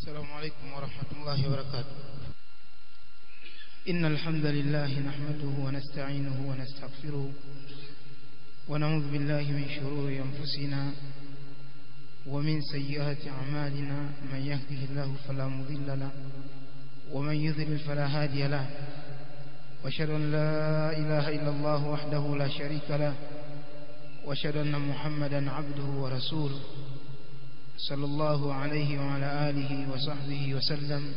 السلام عليكم ورحمة الله وبركاته إن الحمد لله نحمده ونستعينه ونستغفره ونعوذ بالله من شرور أنفسنا ومن سيئات أعمالنا من يهده الله فلا مضل له ومن يضلل فلا هادي له واشهد أن لا إله إلا الله وحده لا شريك له واشهد أن محمدا عبده ورسوله صلى الله عليه وعلى آله وصحبه وسلم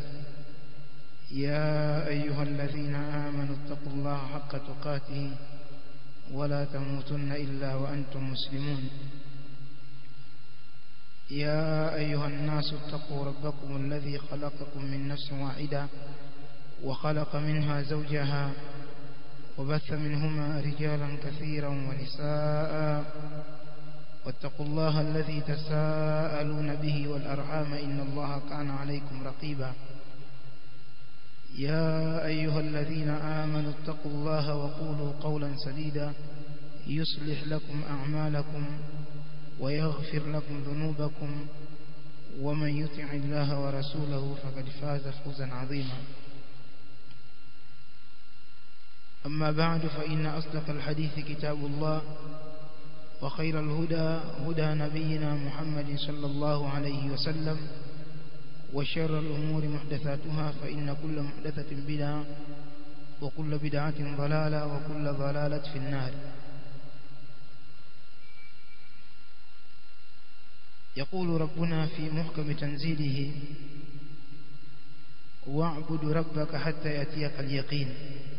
يا أيها الذين آمنوا اتقوا الله حق تقاته ولا تموتن إلا وأنتم مسلمون يا أيها الناس اتقوا ربكم الذي خلقكم من نفس واحدة وخلق منها زوجها وبث منهما رجالا كثيرا ونساء واتقوا الله الذي تساءلون به والأرحام إن الله كان عليكم رقيبا يا أيها الذين آمنوا اتقوا الله وقولوا قولا سديدا يصلح لكم أعمالكم ويغفر لكم ذنوبكم ومن يطع الله ورسوله فقد فاز فوزا عظيما أما بعد فإن أصدق الحديث كتاب الله وخير الهدى هدى نبينا محمد صلى الله عليه وسلم وشر الأمور محدثاتها فإن كل محدثة بدعة وكل بدعة ضلالة وكل ضلالة في النار يقول ربنا في محكم تنزيله واعبد ربك حتى يأتيك اليقين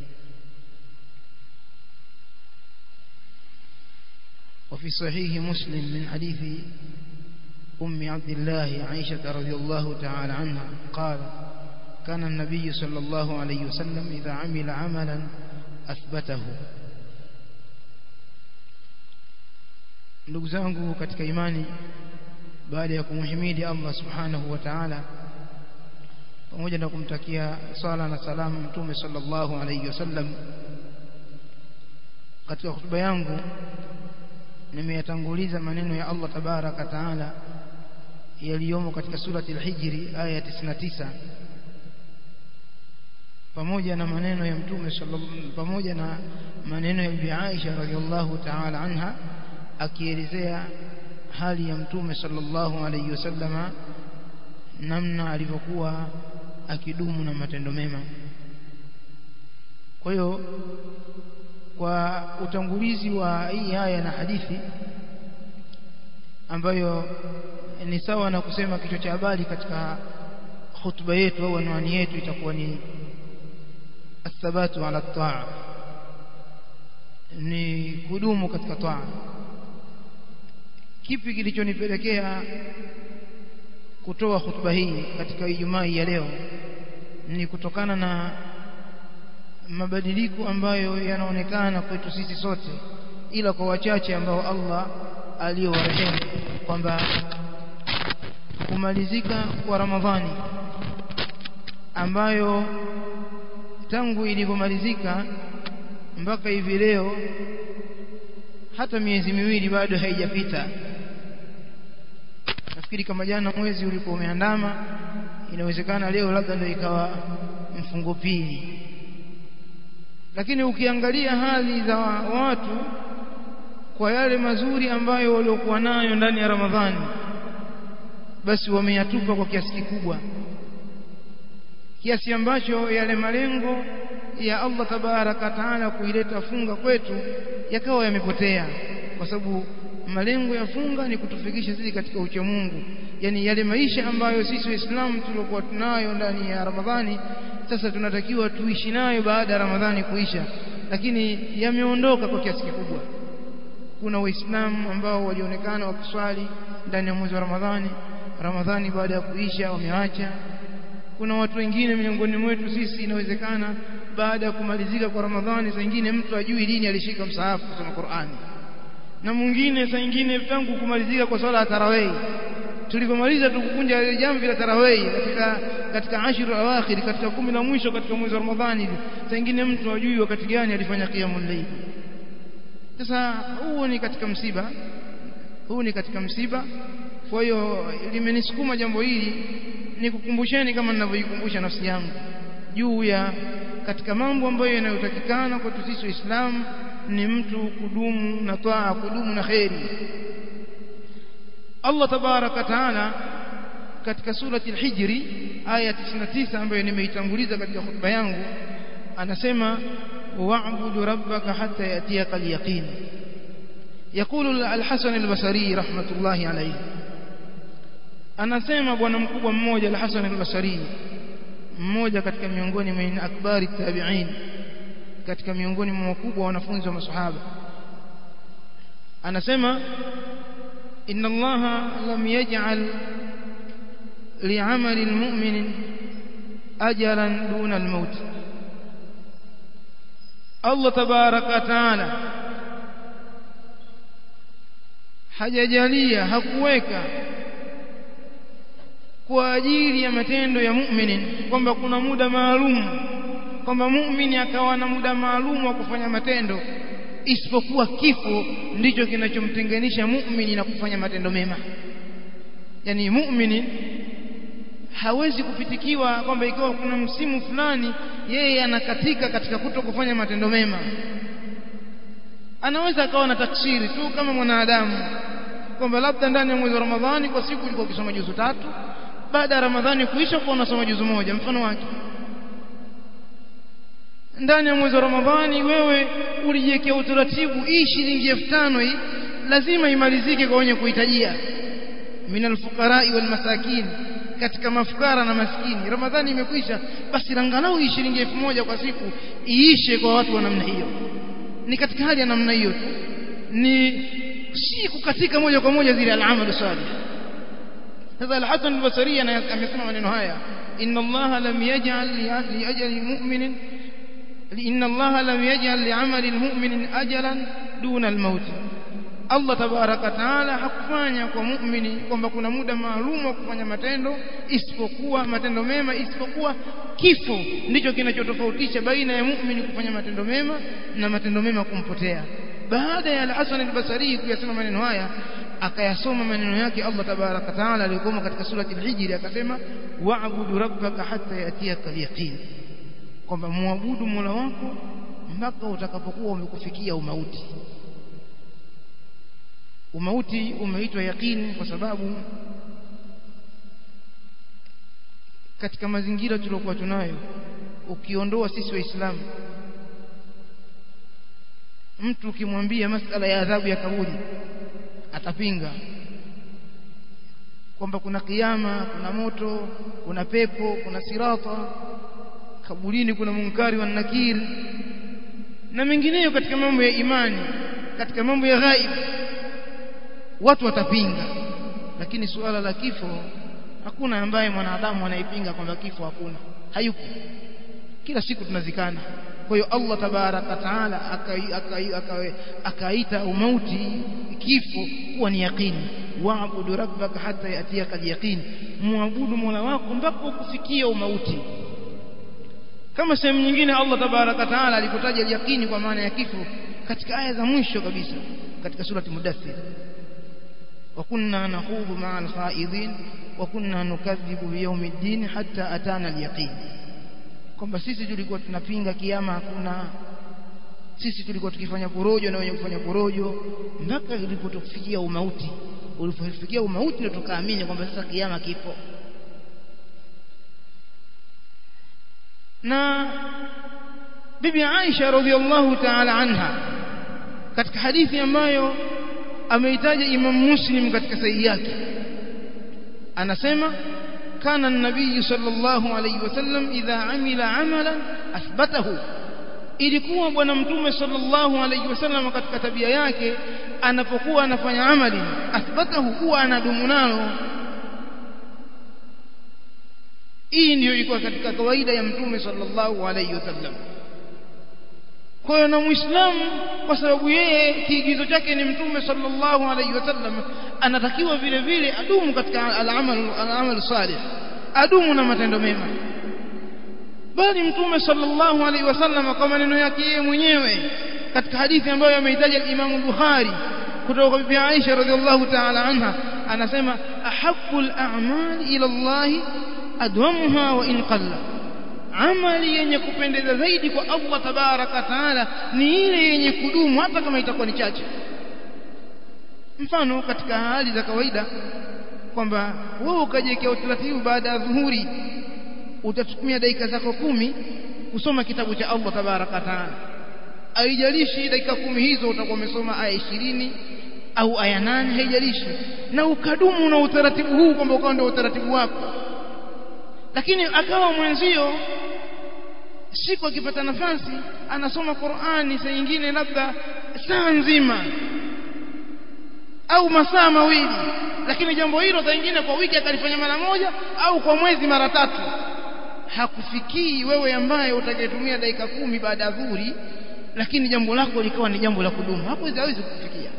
وفي صحيح مسلم من حديث أم عبد الله عائشة رضي الله تعالى عنها قال كان النبي صلى الله عليه وسلم إذا عمل عملا أثبته ndugu zangu katika imani baada ya kumhimidi Allah subhanahu wa ta'ala pamoja na kumtakia sala na salamu mtume sallallahu alayhi wasallam katika hotuba yangu nimeyatanguliza maneno ya Allah tabaraka taala yaliyomo katika surati al-Hijri aya 99 pamoja na maneno ya mtume pamoja na maneno ya Bibi Aisha radhiallahu ta'ala anha akielezea hali ya mtume sallallahu alayhi wasallama namna alivyokuwa akidumu na matendo mema kwa hiyo kwa utangulizi wa hii aya na hadithi ambayo ni sawa na kusema kichwa cha habari katika hutuba yetu au anwani yetu itakuwa ni athabatu ala taa ni kudumu katika taa kipi kilichonipelekea kutoa hutuba hii katika Ijumaa ya leo ni kutokana na mabadiliko ambayo yanaonekana kwetu sisi sote ila kwa wachache ambao Allah aliyowarehemu kwamba kumalizika kwa Ramadhani ambayo tangu ilivyomalizika mpaka hivi leo hata miezi miwili bado haijapita nafikiri kama jana mwezi ulikuwa umeandama inawezekana leo labda ndio ikawa mfungo pili lakini ukiangalia hali za watu kwa yale mazuri ambayo waliokuwa nayo ndani ya Ramadhani basi wameyatupa kwa kiasi kikubwa kiasi ambacho yale malengo ya Allah tabaraka taala kuileta funga kwetu yakawa yamepotea kwa sababu malengo ya funga ni kutufikisha sisi katika ucha Mungu yani yale maisha ambayo sisi waislamu tuliokuwa tunayo ndani ya Ramadhani sasa tunatakiwa tuishi nayo baada ya Ramadhani kuisha lakini yameondoka kwa kiasi kikubwa kuna waislamu ambao walionekana wakiswali ndani ya mwezi wa Ramadhani Ramadhani baada ya kuisha wameacha kuna watu wengine miongoni mwetu sisi inawezekana baada ya kumalizika kwa Ramadhani saa nyingine mtu ajui lini alishika msahafu kusoma Qur'ani na mwingine saa nyingine tangu kumalizika kwa swala ya tarawih tulipomaliza tukukunja ile jamvi la tarawih katika katika ashiru awakhir katika kumi la mwisho katika mwezi wa Ramadhani saa nyingine mtu ajui wakati gani alifanya qiyamul layl sasa huo ni katika msiba huu ni katika msiba kwa hiyo limenisukuma jambo hili nikukumbusheni kama ninavyoikumbusha nafsi yangu juu ya katika mambo ambayo yanayotakikana kwetu sisi waislamu ni mtu kudumu na taa kudumu na kheri Allah tabaraka taala katika surati al-Hijri aya 99 ambayo nimeitanguliza katika hotuba yangu anasema wa'budu rabbaka hatta yatiyaka al-yaqin يقول الحسن البصري رحمة الله عليه anasema bwana mkubwa mmoja al-Hasan al-Basri mmoja katika miongoni mwa akbari tabi'in katika miongoni mwa wakubwa wanafunzi wa masahaba anasema inna allaha lam yaj'al li'amali al-mu'min ajalan duna al-maut Allah tabaraka taala hajajalia hakuweka kwa ajili ya matendo ya muumini kwamba kuna muda maalum kwamba muumini akawa na muda maalum wa kufanya matendo isipokuwa kifo ndicho kinachomtenganisha muumini na kufanya matendo mema yani muumini hawezi kupitikiwa kwamba ikiwa kuna msimu fulani yeye anakatika katika kuto kufanya matendo mema anaweza akawa na taksiri tu kama mwanadamu kwamba labda ndani ya mwezi wa Ramadhani kwa siku ulikuwa ukisoma juzu tatu baada ya Ramadhani kuisha kwa unasoma juzu moja mfano wake ndani ya mwezi wa Ramadhani wewe ulijiwekea utaratibu hii shilingi elfu tano hii lazima imalizike kwa wenye kuhitajia minal fuqarai wal masakin katika mafukara na maskini Ramadhani imekwisha basi angalau hii shilingi elfu moja kwa siku iishe kwa watu wa namna hiyo ni katika hali ya namna hiyo tu ni si kukatika moja kwa moja zile al-amal salih sasa al-Hasan al-Basri amesema maneno haya inna Allah lam yaj'al li ajali mu'minin inna Allah lam yaj'al li 'amali al-mu'min ajalan duna al-maut Allah tabaraka taala hakufanya kwa muumini kwamba kuna muda maalum wa kufanya matendo isipokuwa matendo mema isipokuwa kifo ndicho kinachotofautisha baina ya muumini kufanya matendo mema na matendo mema kumpotea baada ya al-Hasan al-Basri kuyasema maneno haya akayasoma maneno yake Allah tabaraka taala aliyokoma katika surati al-Hijr akasema wa'budu rabbaka hatta yatiyaka al-yaqin kwamba muabudu Mola wako mpaka utakapokuwa umekufikia umauti umauti umeitwa yaqini kwa sababu katika mazingira tuliokuwa tunayo ukiondoa sisi waislamu mtu ukimwambia masala ya adhabu ya kaburi atapinga kwamba kuna kiyama kuna moto kuna pepo kuna sirata kaburini kuna munkari wa nakir na mengineyo katika mambo ya imani katika mambo ya ghaib watu watapinga lakini suala la kifo hakuna ambaye mwanadamu anaipinga kwamba kifo hakuna hayupo kila siku tunazikana kwa hiyo Allah tabaraka taala akaita umauti kifo kuwa ni yaqini waabudu rabbaka hata yatiyaka yaqin muabudu mola wako mpaka ukufikia umauti kama sehemu nyingine Allah tabaraka taala alipotaja yaqini kwa maana ya kifo katika aya za mwisho kabisa katika surati mudaththir وكنا نخوض مع الخائضين وكنا نكذب بيوم الدين حتى أتانا اليقين kwamba sisi tulikuwa tunapinga kiama hakuna sisi tulikuwa tukifanya porojo na wenye kufanya porojo mpaka ilipotufikia umauti ulipofikia umauti ndio tukaamini kwamba sasa kiama kipo na bibi Aisha radhiallahu ta'ala anha katika hadithi ambayo ameitaja Imam Muslim katika sahihi yake anasema كان النبي صلى الله عليه وسلم إذا عمل عملا أثبته ilikuwa bwana mtume sallallahu alayhi wasallam katika tabia yake anapokuwa anafanya amali athbatahu huwa anadumu nalo hii ndiyo ilikuwa katika kawaida ya mtume sallallahu alayhi wasallam kwa hiyo na muislamu kwa sababu yeye kiigizo chake ni mtume sallallahu alayhi wasallam anatakiwa vile vile adumu katika al-amal al-amal salih adumu na matendo mema bali mtume sallallahu alayhi wasallam kwa maneno yake yeye mwenyewe katika hadithi ambayo ameitaja al-Imam Bukhari kutoka kwa bibi Aisha radhiallahu ta'ala anha anasema ahabbul a'mal ila Allah adwamuha wa in qalla amali yenye kupendeza zaidi kwa Allah tabaraka taala ni ile yenye kudumu hata kama itakuwa ni chache mfano katika hali za kawaida kwamba wewe ukajiwekea utaratibu baada ya dhuhuri utatumia dakika zako kumi kusoma kitabu cha Allah tabaraka taala haijalishi dakika kumi hizo utakuwa umesoma aya ishirini au aya nane haijalishi na ukadumu na utaratibu huu kwamba ukawa ndio utaratibu wako lakini akawa mwenzio siku akipata nafasi anasoma Qur'ani saa nyingine labda saa nzima au masaa mawili lakini jambo hilo saa nyingine kwa wiki akalifanya mara moja au kwa mwezi mara tatu hakufikii wewe ambaye utakayetumia dakika kumi baada ya dhuhuri lakini jambo lako likawa ni jambo la kudumu hapo hawezi kufikia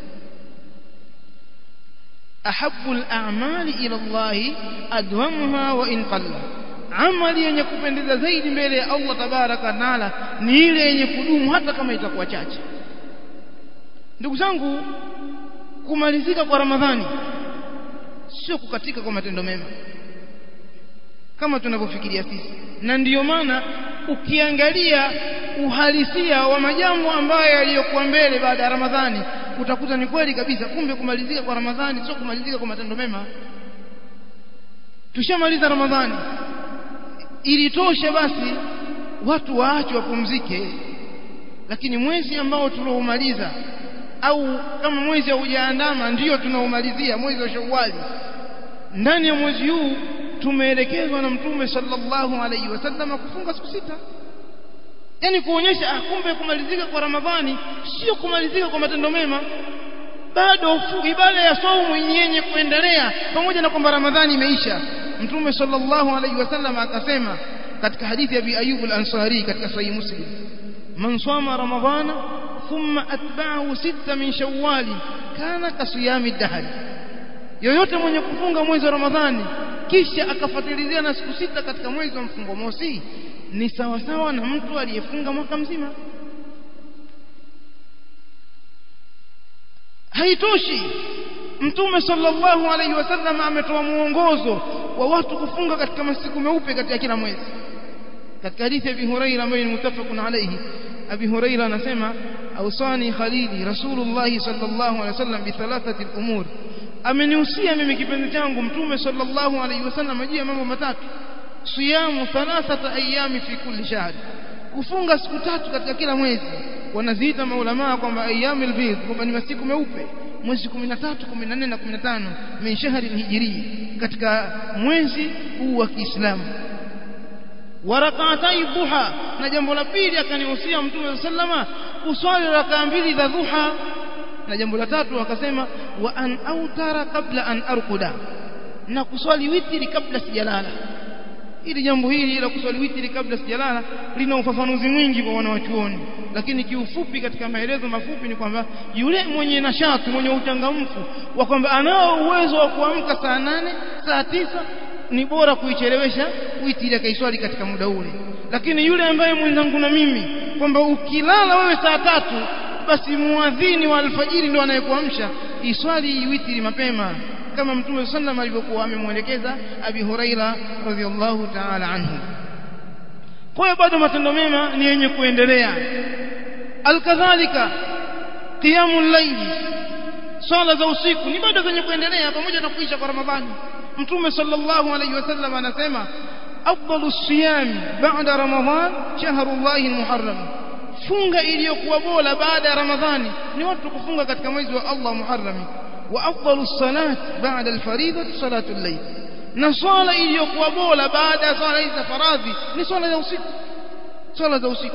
ahabbu al-a'mali ila Allah adwamuha wa in qalla amali yenye kupendeza zaidi mbele ya Allah tabaraka taala ni ile yenye kudumu hata kama itakuwa chache ndugu zangu kumalizika kwa ramadhani sio kukatika kwa matendo mema kama tunavyofikiria sisi na ndiyo maana ukiangalia uhalisia wa majambo ambayo yaliyokuwa mbele baada ya ramadhani utakuta ni kweli kabisa kumbe kumalizika kwa ramadhani sio kumalizika kwa matendo mema tushamaliza ramadhani ilitosha basi watu waache wapumzike lakini mwezi ambao tuloumaliza au kama mwezi haujaandama ndiyo tunaumalizia mwezi wa Shawwal ndani ya mwezi huu tumeelekezwa na mtume sallallahu alaihi wasallam kufunga siku sita yani kuonyesha ah kumbe kumalizika kwa ramadhani sio kumalizika kwa matendo mema bado ibada ya saumu yenye kuendelea pamoja na kwamba ramadhani imeisha mtume sallallahu alaihi wasallam akasema katika hadithi ya Abi Ayyub al-Ansari katika sahih Muslim man sama ramadhana thumma atba'ahu sita min shawwal kana kasiyami dahr yoyote mwenye kufunga mwezi wa ramadhani kisha akafuatilizia na siku sita katika mwezi wa mfungo mosi ni sawa sawa na mtu aliyefunga mwaka mzima haitoshi mtume sallallahu alaihi wasallam ametoa muongozo wa watu kufunga katika masiku meupe katika kila mwezi katika hadithi ya Abi Huraira ambayo ni mutafaqun alayhi Abi Huraira anasema awsani khalili Rasulullah sallallahu alaihi wasallam bi thalathati al-umur amenihusia mimi kipenzi changu mtume sallallahu alaihi wasallam juu ya mambo matatu siyamu thalathata ayami fi kulli shahr kufunga siku tatu katika kila mwezi wanaziita maulama kwamba ayyamul bidh kwamba ni masiku meupe mwezi 13 14 na 15 min shahri hijri katika mwezi huu wa Kiislamu warakatai duha na jambo la pili akanihusia mtume sallama kuswali rakaa mbili za duha na jambo la tatu akasema wa an autara kabla an arkuda na kuswali witri kabla sijalala ili jambo hili la kuswali witri kabla sijalala lina ufafanuzi mwingi kwa wanawachuoni lakini kiufupi katika maelezo mafupi ni kwamba yule mwenye nashati mwenye uchangamfu wa kwamba anao uwezo wa kuamka saa nane saa tisa ni bora kuichelewesha witri akaiswali katika muda ule lakini yule ambaye mwenzangu na mimi kwamba ukilala wewe saa tatu basi muadhini wa alfajiri ndio anayekuamsha iswali witri mapema kama mtume sallam alivyokuwa amemwelekeza abi huraira radhiallahu ta'ala anhu kwa hiyo bado matendo mema ni yenye kuendelea alkadhalika qiyamul layli swala za usiku ni bado zenye kuendelea pamoja na kuisha kwa ramadhani mtume sallallahu alayhi wasallam anasema afdalu siyam ba'da ramadhan shahrullahi almuharram funga iliyokuwa bora baada ya ramadhani ni watu kufunga katika mwezi wa Allah muharram wa afdalu salat ba'da alfariidati salatu al-layl na swala iliyokuwa bora baada ya swala hizi za faradhi ni swala za usiku swala za usiku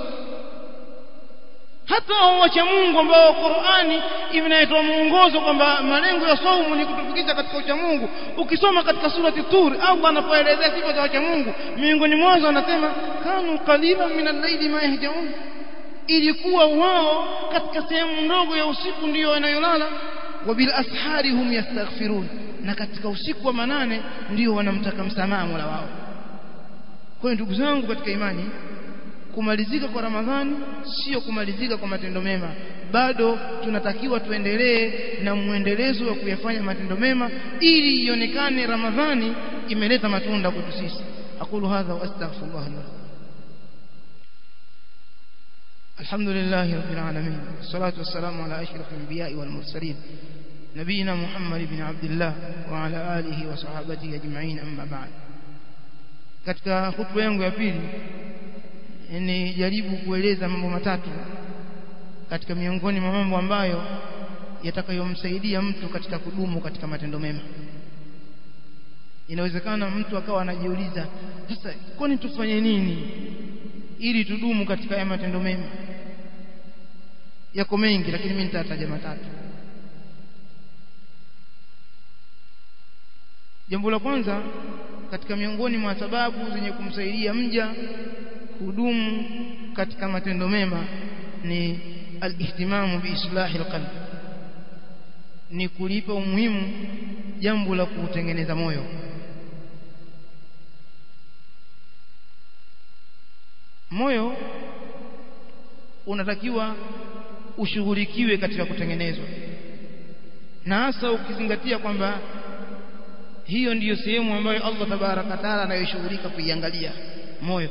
hata wacha Mungu ambao Qur'ani inatoa muongozo kwamba malengo ya saumu ni kutufikisha katika ucha Mungu ukisoma katika surati Tur Allah anapoelezea sifa za wacha Mungu miongoni mwazo anasema kanu qalilan min al-layli ma yahjaun ilikuwa wao katika sehemu ndogo ya usiku ndiyo wanayolala wa bil ashari hum yastaghfirun na katika usiku wa manane ndio wanamtaka msamaha Mola wao kwa hiyo ndugu zangu katika imani kumalizika kwa Ramadhani sio kumalizika kwa matendo mema bado tunatakiwa tuendelee na mwendelezo wa kuyafanya matendo mema ili ionekane Ramadhani imeleta matunda kwetu sisi aqulu hadha wa astaghfirullah li الحمد لله رب العالمين والصلاة والسلام على أشرف الأنبياء والمرسلين نبينا محمد بن عبد الله وعلى آله وصحابته أجمعين أما بعد katika hutuba yangu ya pili ni jaribu kueleza mambo matatu katika miongoni mwa mambo ambayo yatakayomsaidia mtu katika kudumu katika matendo mema inawezekana mtu akawa anajiuliza sasa kwani tufanye nini ili tudumu katika haya matendo mema yako mengi lakini mimi nitataja matatu jambo la kwanza katika miongoni mwa sababu zenye kumsaidia mja kudumu katika matendo mema ni alihtimamu biislahi alqalb ni kulipa umuhimu jambo la kuutengeneza moyo moyo unatakiwa ushughulikiwe katika kutengenezwa na hasa ukizingatia kwamba hiyo ndiyo sehemu ambayo Allah tabaraka taala anayoshughulika kuiangalia moyo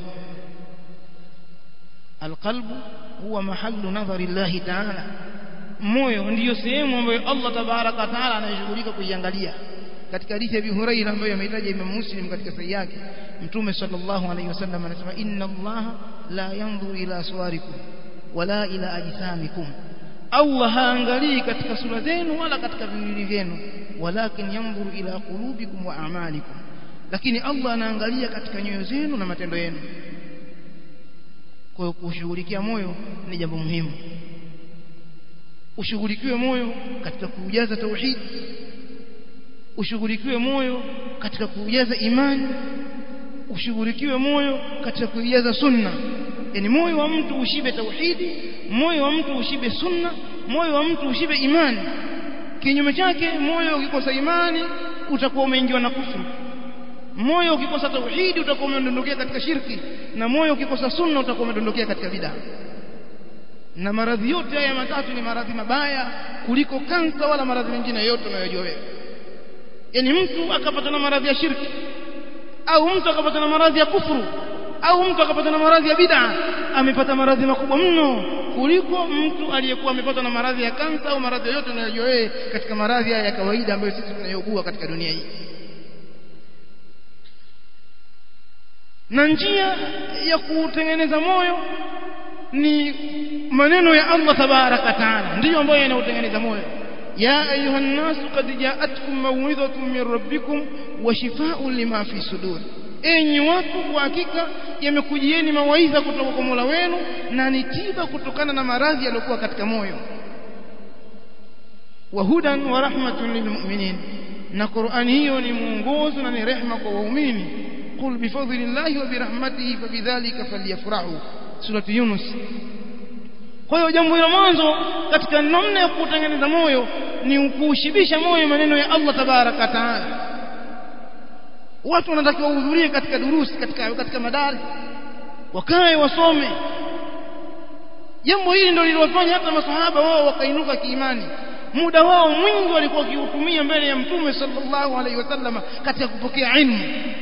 alqalbu huwa mahallu nadhari Allah taala moyo ndiyo sehemu ambayo Allah tabaraka taala anayoshughulika kuiangalia katika hadithi ya Abi Hurairah ambayo amehitaja Imam Muslim katika sahihi yake Mtume sallallahu alayhi wasallam anasema inna Allah la yanzuru ila suwarikum wala ila ajsamikum Allah haangalii katika sura zenu wala katika viwili vyenu walakin yanzuru ila qulubikum wa a'malikum lakini Allah anaangalia katika nyoyo zenu na matendo yenu kwa hiyo kushughulikia moyo ni jambo muhimu ushughulikiwe moyo katika kuujaza tauhid ushughulikiwe moyo katika kuujaza imani ushughulikiwe moyo katika kuijaza sunna yani moyo wa mtu ushibe tauhidi moyo wa mtu ushibe sunna moyo wa mtu ushibe imani kinyume chake moyo ukikosa imani utakuwa umeingiwa na kufuru moyo ukikosa tauhidi utakuwa umedondokea katika shirki na moyo ukikosa sunna utakuwa umedondokea katika bid'a na maradhi yote haya matatu ni maradhi mabaya kuliko kansa wala maradhi mengine yote unayojua wewe yani mtu akapata na maradhi ya shirki au mtu akapata na maradhi ya kufuru au mtu akapata na maradhi ya bid'a amepata maradhi makubwa mno kuliko mtu aliyekuwa amepata na maradhi ya kansa au maradhi yote unayojua wewe katika maradhi ya kawaida ambayo sisi tunayougua katika dunia hii na njia ya kutengeneza moyo ni maneno ya Allah tabaraka taala ndiyo ambayo yanautengeneza moyo ya ayuha nnasu qad ja'atkum maw'idhatun min rabbikum wa shifaa'un lima fi sudur enyi watu kwa hakika yamekujieni mawaidha kutoka kwa Mola wenu na ni tiba kutokana na maradhi yaliyokuwa katika moyo wa hudan wa rahmatun lilmu'minin na Qur'ani hiyo ni mwongozo na ni rehema kwa waumini qul bifadlillahi wa birahmatihi fabidhalika falyafrahu surati Yunus kwa hiyo jambo la mwanzo katika namna ya kutengeneza moyo ni kuushibisha moyo maneno ya Allah tabaraka taala watu wanatakiwa wahudhurie katika durusi katika katika madari wakae wasome jambo hili ndio liliwafanya hata masahaba wao wakainuka kiimani muda wao mwingi walikuwa wakiutumia mbele ya mtume sallallahu alaihi wasallam katika kupokea ilmu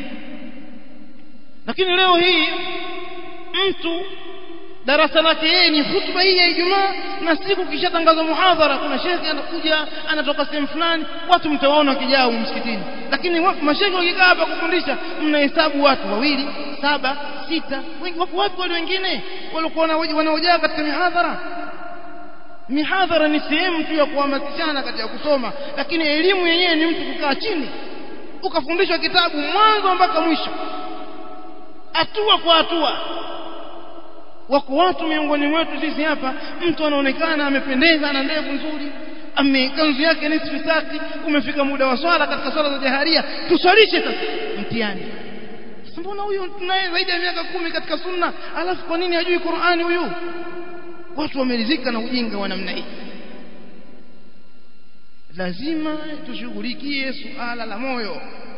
lakini leo hii mtu darasa lake yeye ni hutuba hii ya Ijumaa na siku kishatangazwa muhadhara kuna shekhe anakuja anatoka sehemu fulani watu mtawaona wakijaa msikitini lakini mashekhe wakikaa hapa kufundisha mnahesabu watu wawili saba sita wengi wapo wapi wale wengine walikuwa wanaojaa katika mihadhara mihadhara ni sehemu tu ya kuhamasishana katika kusoma lakini elimu yenyewe ni mtu kukaa chini ukafundishwa kitabu mwanzo mpaka mwisho hatua kwa hatua wako watu miongoni mwetu sisi hapa mtu anaonekana amependeza ana ndevu nzuri amekanzu yake ni sifisaki umefika muda wa swala katika swala za jaharia tuswalishe sasa mtihani mbona huyu tunaye zaidi ya miaka kumi katika sunna alafu kwa nini hajui Qur'ani huyu watu wameridhika na ujinga wa namna hii lazima tushughulikie suala la moyo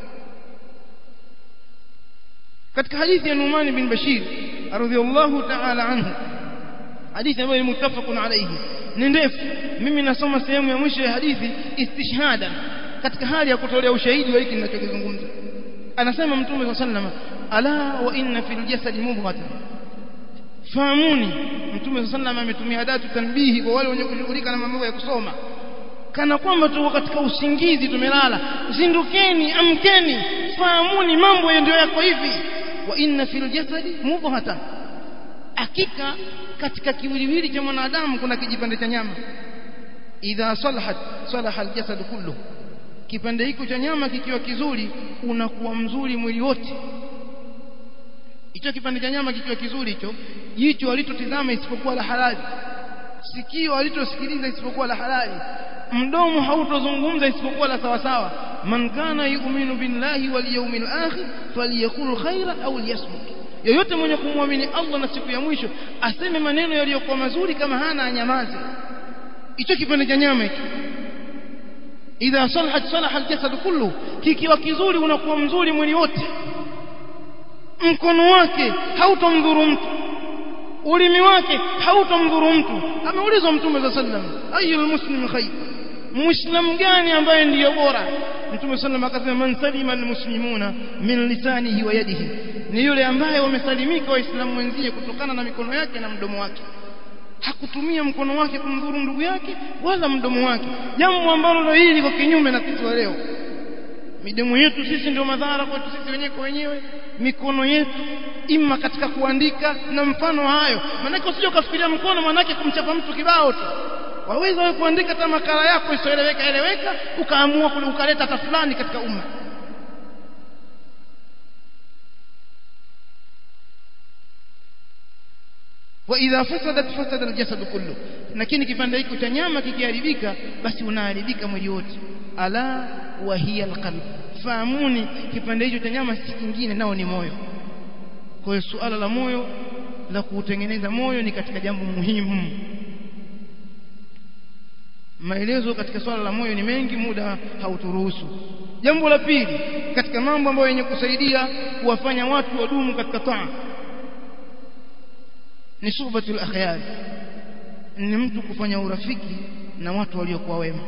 katika hadithi ya Numan bin Bashir radhiyallahu ta'ala anhu hadithi ambayo ni muttafaqun alayhi ni ndefu mimi nasoma sehemu ya mwisho ya hadithi istishhada katika hali ya kutolea ushahidi wa hiki ninachokizungumza anasema mtume sallallahu alayhi wasallam ala wa inna fil jasadi mubghatan fahamuni mtume sallallahu ametumia adatu tanbihi kwa wale wenye kushughulika na mambo ya kusoma kana kwamba tuko katika usingizi tumelala zindukeni amkeni fahamuni mambo ndio yako hivi wa inna fil jasadi mubghatan hakika katika kiwiliwili cha mwanadamu kuna kijipande cha nyama idha salahat salaha aljasad kullu kipande hiko cha nyama kikiwa kizuri unakuwa mzuri mwili wote hicho kipande cha nyama kikiwa kizuri hicho jicho alitotizama isipokuwa la halali sikio alitosikiliza isipokuwa la halali mdomo hautozungumza isipokuwa la sawa sawa man kana yu'minu billahi wal yawmil akhir falyakul khaira au liyasmut yoyote mwenye kumwamini Allah na siku ya mwisho aseme maneno yaliyokuwa mazuri kama hana anyamaze hicho kipande cha nyama hicho idha salahat salaha aljasad kullu kikiwa kizuri unakuwa mzuri mwili wote mkono wake hautomdhuru mtu ulimi wake hautomdhuru mtu ameulizwa mtume za sallam ayyul muslim khair muislam gani ambaye ndiyo bora mtume sallam akasema man salima almuslimuna min lisanihi wa yadihi ni yule ambaye wamesalimika waislamu wenzie kutokana na mikono yake na mdomo wake hakutumia mkono wake kumdhuru ndugu yake wala mdomo wake jambo ambalo hili liko kinyume na sisi leo midomo yetu sisi ndio madhara kwetu sisi wenyewe kwa wenyewe mikono yetu ima katika kuandika na mfano hayo maanake usije ukafikiria mkono manake kumchapa mtu kibao tu waweza wewe kuandika hata makala yako isiyoeleweka eleweka ukaamua ukaleta hata fulani katika umma واذا فسدت فسد الجسد كله lakini kipande hiki cha nyama kikiharibika basi unaharibika mwili wote ala wa hiya alqalb fahamuni kipande hicho cha nyama si kingine nao ni moyo kwa hiyo suala la moyo la kuutengeneza moyo ni katika jambo muhimu maelezo katika swala la moyo ni mengi muda hauturuhusu jambo la pili katika mambo ambayo yenye kusaidia kuwafanya watu wadumu katika taa ni suhbatul akhyar ni mtu kufanya urafiki na watu waliokuwa wema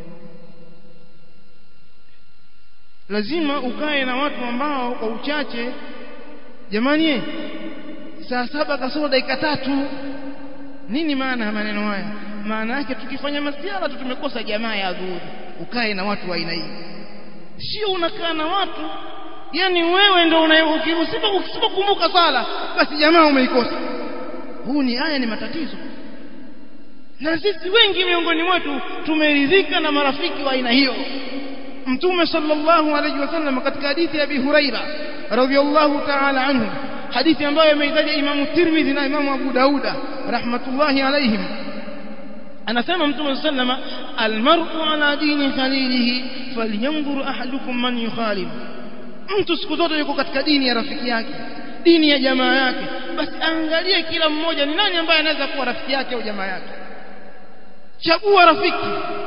lazima ukae na watu ambao kwa uchache jamani saa saba kasoro dakika tatu nini maana ya maneno haya maana yake tukifanya masiara tu tumekosa jamaa ya dhuhuri ukae na watu wa aina hii sio unakaa na watu yani wewe ndio usipokumbuka sala basi jamaa umeikosa huu ni haya ni matatizo na sisi wengi miongoni mwetu tumeridhika na marafiki wa aina hiyo mtume sallallahu alayhi wasallam katika hadithi ya Abi Huraira radhiyallahu ta'ala anhu hadithi ambayo imeitaja Imam Tirmidhi na Imam Abu Dauda rahmatullahi alayhim anasema mtume sallama almar'u ala dini khalilihi falyanzur ahadukum man yukhalil mtu siku zote yuko katika dini ya rafiki yake dini ya jamaa yake basi angalie kila mmoja ni nani ambaye anaweza kuwa rafiki yake au jamaa yake chagua rafiki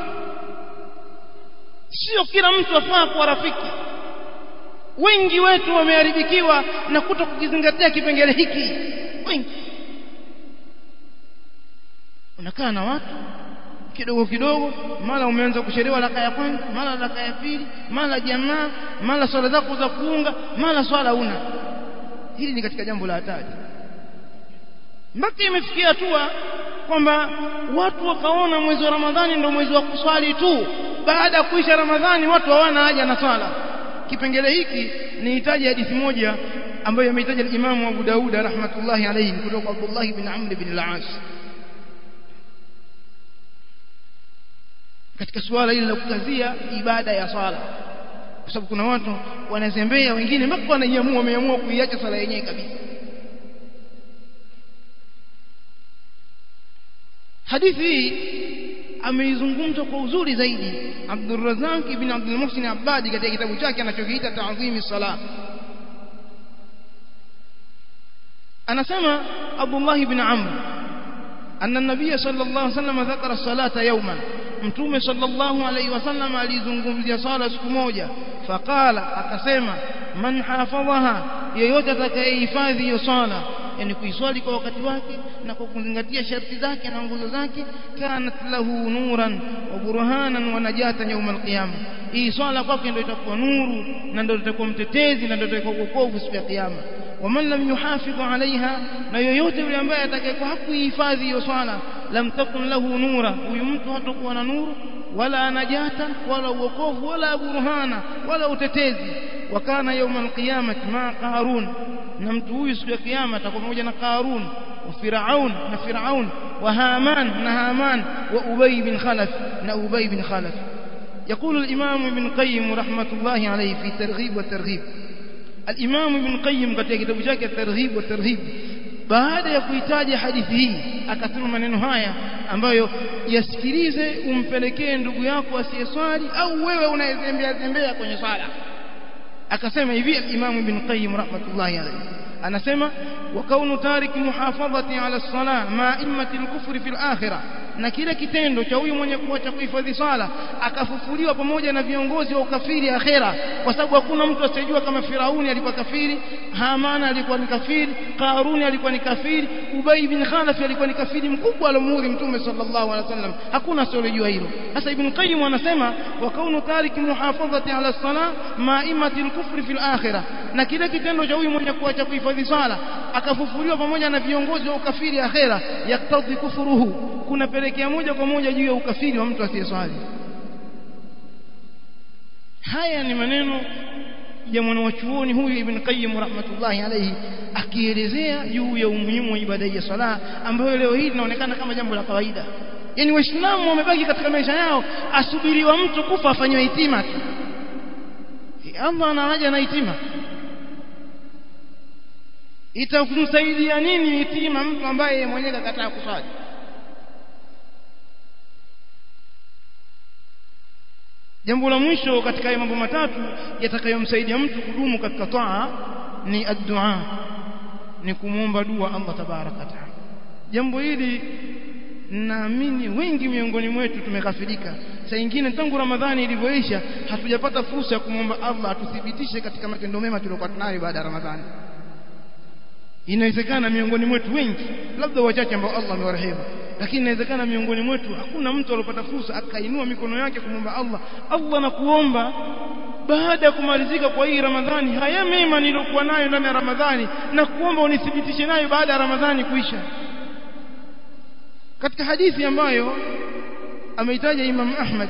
sio kila mtu afaa kuwa rafiki wengi wetu wameharibikiwa na kuto kukizingatia kipengele hiki wengi unakaa na watu kidogo kidogo mara umeanza kuchelewa raka ya kwanza mara raka ya pili mara jamaa mara swala zako za kuunga mara swala una hili ni katika jambo la hatari mpaka imefikia hatua kwamba watu wakaona mwezi wa Ramadhani ndio mwezi wa kuswali tu baada ya kuisha Ramadhani watu hawana haja na swala kipengele hiki ni hitaji hadithi moja ambayo ameitaja Imam Abu Dauda rahmatullahi alayhi kutoka Abdullah ibn Amr ibn al-As katika suala hili la kukazia ibada ya swala kwa sababu kuna watu wanazembea wengine mpaka wanaiamua wameamua kuiacha swala yenyewe kabisa hadithi hii ameizungumza kwa uzuri zaidi Abdurrazzaq ibn Abdul Muhsin Abbadi katika kitabu chake anachokiita Ta'zimi Salah anasema Abdullah ibn Amr anna an-nabiy sallallahu alayhi wasallam dhakara salata yawman mtume sallallahu alayhi wasallam alizungumzia sala siku moja faqala akasema man hafadhaha yeyote atakayehifadhi hiyo sala yani kuiswali kwa wakati wake na kwa kuzingatia sharti zake na nguzo zake kanat lahu nuran wa burhanan wa najatan yawm alqiyama hii swala kwake ndio itakuwa nuru na ndio itakuwa mtetezi na ndio itakuwa wokovu siku ya kiyama waman lam yuhafidhu alaiha na yoyote yule ambaye atakayekuwa hakuihifadhi hiyo swala lam takun lahu nura huyu mtu hatakuwa na nuru wala najata wala uokovu wala burhana wala utetezi wakana يوم القيامه مع قارون na mtu huyu siku ya kiyama atakuwa pamoja na Qarun wa Firaun na Firaun wa Haman na Haman wa Ubay bin Khalaf na Ubay bin Khalaf يقول الإمام ابن قيم رحمة الله عليه في ترغيب والترغيب الإمام ابن قيم katika kitabu chake الترغيب والترهيب baada ya kuitaja hadithi hii akasema maneno haya ambayo yasikilize umpelekee ndugu yako asiyeswali au wewe unayezembea zembea kwenye swala akasema hivi al-Imam Ibn Qayyim rahmatullahi alayhi anasema wa kaunu tariki muhafadhati ala as-salah ma immati al-kufri fil akhirah na kile kitendo cha huyu mwenye kuacha kuhifadhi sala akafufuliwa pamoja na viongozi wa ukafiri akhera kwa sababu hakuna mtu asiyejua kama Firauni alikuwa kafiri Hamana alikuwa ni kafiri Karuni alikuwa ni kafiri Ubay bin Khalaf alikuwa ni kafiri mkubwa alomuri mtume sallallahu alaihi wasallam hakuna asiyejua hilo sasa Ibn Qayyim anasema wa kaunu tariki muhafadhati ala salah maimati al-kufri fil akhirah na kile kitendo cha huyu mwenye kuacha kuhifadhi sala akafufuliwa pamoja na viongozi wa ukafiri akhera yaktadhi kufruhu kunapelekea moja kwa moja juu ya ukafiri wa mtu asiyeswali haya ni maneno ya mwanachuoni huyu Ibn Qayyim rahmatullahi alayhi akielezea juu ya umuhimu wa ibada ya sala ambayo leo hii linaonekana kama jambo la kawaida yani waislamu wamebaki katika maisha yao asubiriwa mtu kufa afanywe hitima tu Allah ana haja na hitima itakumsaidia nini hitima mtu ambaye mwenyewe kakataa kuswali jambo la mwisho katika haya mambo matatu yatakayomsaidia mtu kudumu katika taa ni addu'a ni kumwomba dua Allah tabaraka taala jambo hili naamini wengi miongoni mwetu tumekafirika saa nyingine tangu ramadhani ilivyoisha hatujapata fursa ya kumwomba Allah atuthibitishe katika matendo mema tuliokuwa tunayo baada ya ramadhani inawezekana miongoni mwetu wengi labda wachache ambao Allah amewarehemu lakini inawezekana miongoni mwetu hakuna mtu aliyopata fursa akainua mikono yake kumwomba Allah Allah na kuomba baada ya kumalizika kwa hii Ramadhani haya mema niliyokuwa nayo ndani ya Ramadhani na kuomba unithibitishe nayo baada ya Ramadhani kuisha katika hadithi ambayo ameitaja Imam Ahmad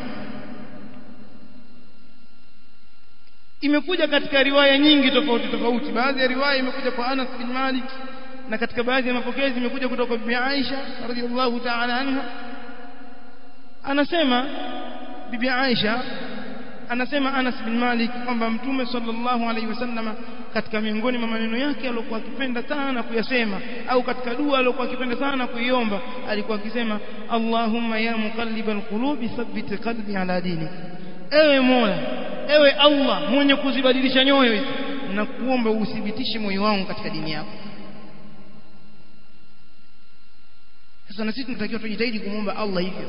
imekuja katika riwaya nyingi tofauti tofauti baadhi ya riwaya imekuja kwa Anas bin Malik na katika baadhi ya mapokezi imekuja kutoka kwa Bibi Aisha radhiallahu ta'ala anha anasema Bibi Aisha anasema Anas bin Malik kwamba Mtume sallallahu alaihi wasallama katika miongoni mwa maneno yake aliyokuwa akipenda sana kuyasema au katika dua aliyokuwa akipenda sana kuiomba alikuwa akisema Allahumma ya muqallibal qulubi thabbit qalbi ala dinik ewe Mola ewe Allah mwenye kuzibadilisha nyoyo hizi na kuomba uthibitishe moyo wangu katika dini yako sasa na sisi tunatakiwa tujitahidi kumwomba Allah hivyo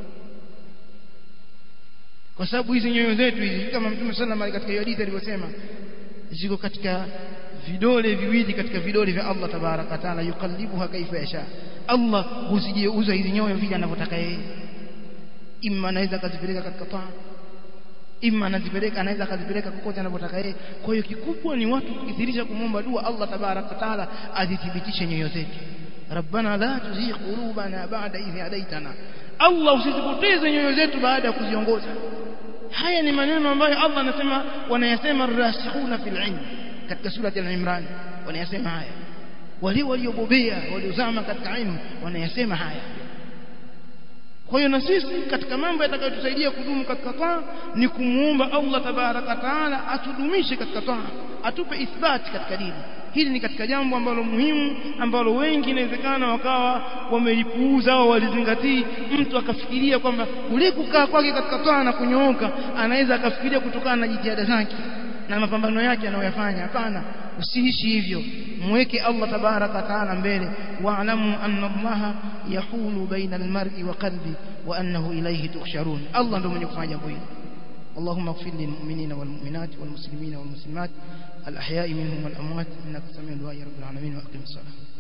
kwa sababu hizi nyoyo zetu hizi kama Mtume sallallahu alaihi katika hadithi alivyosema ziko katika vidole viwili katika vidole vya Allah tabaraka taala yukallibuha kaifa yasha Allah huzigeuza hizi nyoyo vile anavyotaka yeye imma anaweza akazipeleka katika taa imma anazipeleka anaweza akazipeleka kokote anavyotaka yeye kwa hiyo kikubwa ni watu kukithirisha kumwomba dua Allah tabaraka taala azithibitishe nyoyo zetu rabbana la tuzigh qulubana ba'da idh hadaytana Allah usizipoteze nyoyo zetu baada ya kuziongoza haya ni maneno ambayo Allah anasema wanayasema rasikhuna fil ilm katika sura al-Imran wanayasema haya wale waliobobea waliozama katika ilmu wanayasema haya kwa hiyo na sisi katika mambo yatakayotusaidia kudumu katika taa ni kumuomba Allah tabaraka taala atudumishe katika taa atupe ithbati katika dini hili ni katika jambo ambalo muhimu ambalo wengi inawezekana wakawa wamelipuuza au walizingatii mtu akafikiria kwamba kule kukaa kwake katika taa na kunyooka anaweza akafikiria kutokana na jitihada zake na mapambano yake anayoyafanya hapana usiishi hivyo mweke Allah tabaraka taala mbele wa'lamu anna Allah yahulu baina almar'i wa qalbi wa annahu ilayhi tuhsharun Allah ndio mwenye kufanya jambo hili اللهم اغفر للمؤمنين والمؤمنات والمسلمين والمسلمات الأحياء منهم والأموات إنك سميع دعاء رب العالمين وأقم الصلاة